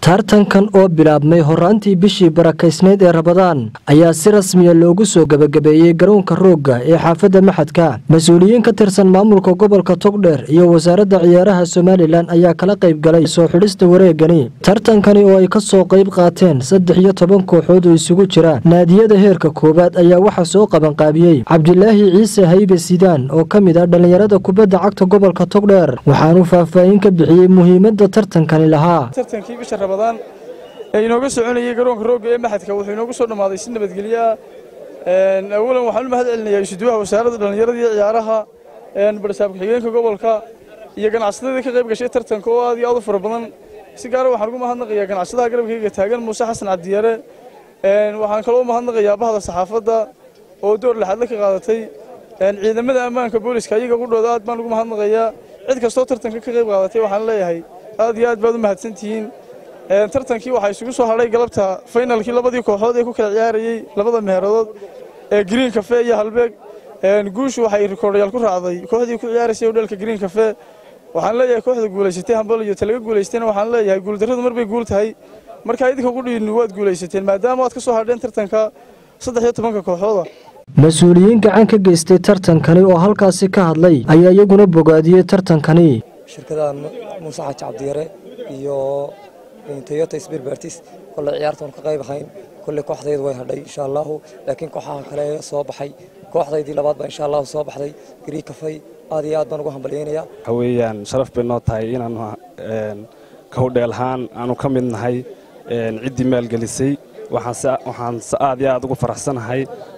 tartankan oo bilaabmay horaantii bishii barakaysnayd ee rabadaan ayaa si rasmiya loogu soo gebagabeeyey garoonka roogga ee xaafadda maxadka mas-uuliyiin ka tirsan maamulka gobolka togdheer iyo wasaaradda ciyaaraha somalilan ayaa kala qayb galay soo xidhista wareegani tartankani oo ay ka soo qayb qaateen saddex iyo toban kooxood oo isugu jira naadiyada heerka koowaad ayaa waxaa soo qabanqaabiyey cabdilaahi ciise haybe sidaan oo ka mid ah dhallinyarada kubadda cagta gobolka togdheer waxaanuu faahfaahin ka bixiyey muhiimadda tartankani lahaa tartankii bisha rabadaan ee inooga soconayay garoonka roogga ee maxadka wuxuu inoogu soo dhammaaday si nabadgelyo ah awalan waxaan u mahad celinayaa isuduwaha wasaaradda dhallinyarada iyo ciyaaraha barsaab ku-xigeenka gobolka iyo ganacsatadii ka qayb gashay tartanka oo aad iyo aad u fara badan si gaara waxaan ugu mahadnaqayaa ganacsadaha garabkayga taagan muuse xasan cabdiyare waxaan kaloo u mahadnaqayaa bahda saxaafadda oo door laxadle ka qaadatay ciidamada ammaanka booliska iyaga qudhooda aad baan ugu mahadnaqayaa cid kastoo tartanka ka qayb qaadatay waxaan leeyahay aad iyo aad baad u mahadsantihiin tartankii waxaa isugu soo hadhay galabta faynalkii labadii kooxood ee ku kala ciyaarayey labada meheeradood ee green cafe iyo halbeeg guushu waxay rikoordhayaal ku raacday kooxdii ku ciyaaraysay hodheelka green cafe waxaan leeyahay kooxda guulaysatay hambal iyo talaga guulaystayna waxaan leeyahay guuldarradu mar bay guul tahay markaa idinka qudhiinnu waad guulaysateen maadaama aad ka soo hadheen tartanka saddex iyo tobanka kooxooda mas-uuliyiin gacan ka geystay tartankani oo halkaasi ka hadlay ayaa iyaguna bogaadiyey tartankani shirkadaha muuse xaaji cabdiyare iyo toyota sbirbertis kolley ciyaartoon ka qayb ahayn kolley kooxdaydu way hadhay insha allahu laakiin kooxaha kale soo baxay kooxdaydii labaad baa insha allahu soo baxday grii kafay aad iyo aad baan ugu hambalyaynayaa waxa weeyaan sharaf bay noo tahay inaanu ka hudheelahaan aanu ka mid nahay ciddii maalgelisay waxaan aad iyo aad ugu faraxsanahay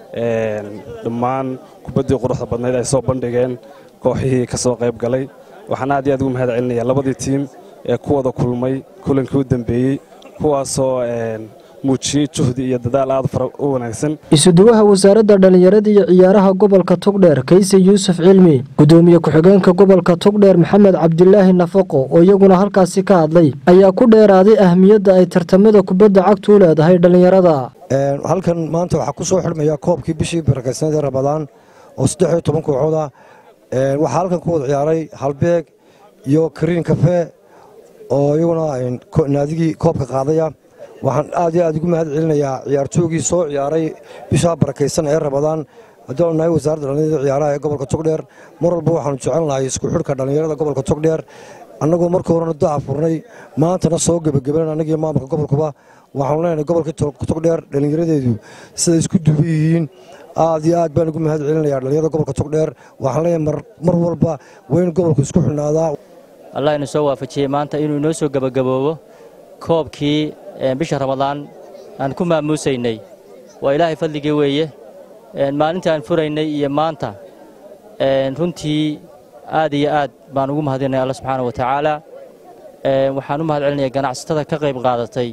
dhammaan kubaddii quruxda badnayd ay soo bandhigeen kooxihii ka soo qayb galay waxaan aad iyo aad ugu mahad celinayaa labadii tiim ee ku wada kulmay kulankii u dambeeyey kuwaasoo muujiyey juhdi iyo dadaal aad u wanaagsan isuduwaha wasaaradda dhallinyarada iyo ciyaaraha gobolka togdheer kayse yuusuf cilmi gudoomiye ku-xigeenka gobolka togdheer maxamed cabdilaahi nafaqo oo iyaguna halkaasi ka hadlay ayaa ku dheeraaday ahmiyadda ay tartamada kubadda cagtu u leedahay dhallinyarada halkan maanta waxaa ku soo xidhmaya koobkii bishii barakaysnayd ee rabadaan oo saddex iyo toban kooxood ah waxaa halkan ku wada ciyaaray halbeeg iyo kariin kafe oo iyaguna naadigii koobka qaadaya waxaan aad iyo aad ugu mahad celinayaa ciyaartoogii soo ciyaaray bishaa barakaysan ee rabadaan haddii nahay wasaaradda dhallinyarada ciyaaraha ee gobolka togdheer mar walba waxaanu jecel nahay isku xidhka dhallinyarada gobolka togdheer annagoo markii horena daca furnay maantana soo gebagabelan annagii maamulka gobolkuba waxaanu leenahay gobolka togdheer dhallinyaradeedu siday isku duuban yihiin aad iyo aad baan ugu mahad celinayaa dhallinyarada gobolka togdheer waxaan leeyahay mar walba weyn gobolku isku xidhnaadaa allah inu soo waafajiyey maanta inuu inoo soo gebagaboobo koobkii bisha ramadaan aan ku maamuusaynay waa ilaahay fadligii weeye maalintii aan furaynay iyo maanta runtii aad iyo aad baan ugu mahadinaya alla subxaana wa tacaala waxaan u mahad celinaya ganacsatada ka qayb qaadatay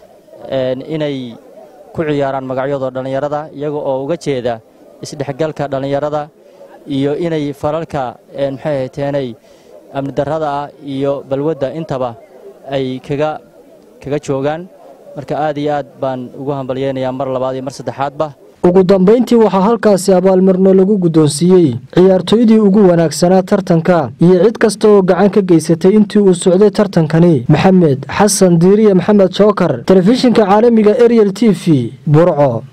inay ku ciyaaraan magacyadoo dhallinyarada iyaga oo uga jeeda isdhexgalka dhallinyarada iyo inay falalka maxay hayteenay amni darrada ah iyo balwadda intaba ay kaga kaga joogaan marka aad iyo aad baan ugu hambalyaynayaa mar labaad iyo mar saddexaadba ugu dambayntii waxaa halkaasi abaalmarno lagu guddoonsiiyey ciyaartooydii ugu wanaagsanaa tartanka iyo cid kasta oo gacan ka geysatay intii uu socday tartankani maxamed xasan diiriye maxamed jookar telefishinka caalamiga ariel t v burco